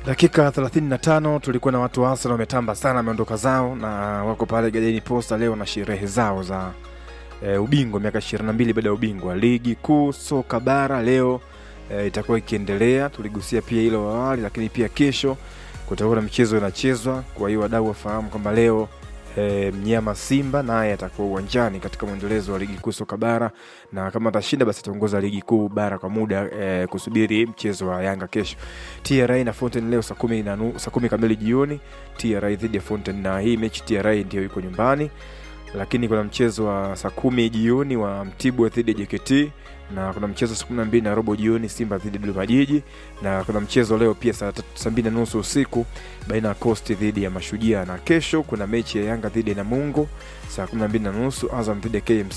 Dakika 35 tulikuwa na watu wa Arsenal wametamba sana, wameondoka zao na wako pale Gadeni Posta leo na sherehe zao za e, ubingwa miaka 22 baada ya ubingwa ligi kuu soka bara leo e, itakuwa ikiendelea. Tuligusia pia hilo awali, lakini pia kesho kutakuwa na michezo inachezwa. Kwa hiyo wadau wafahamu kwamba leo e, mnyama Simba naye atakuwa uwanjani katika mwendelezo wa ligi kuu soka bara, na kama atashinda basi ataongoza ligi kuu bara kwa muda e, kusubiri mchezo wa Yanga kesho. TRA na Fountain leo saa kumi na nu- saa kumi kamili jioni, TRA dhidi ya Fountain, na hii mechi TRA ndio yuko nyumbani, lakini kuna mchezo wa saa kumi jioni wa Mtibwa dhidi ya JKT na kuna mchezo saa kumi na mbili na robo jioni Simba dhidi ya Dodoma Jiji, na kuna mchezo leo pia saa tatu- saa mbili na nusu usiku baina ya Coast dhidi ya Mashujaa, na kesho kuna mechi ya Yanga dhidi ya Namungo saa kumi na mbili na nusu Azam dhidi ya KMC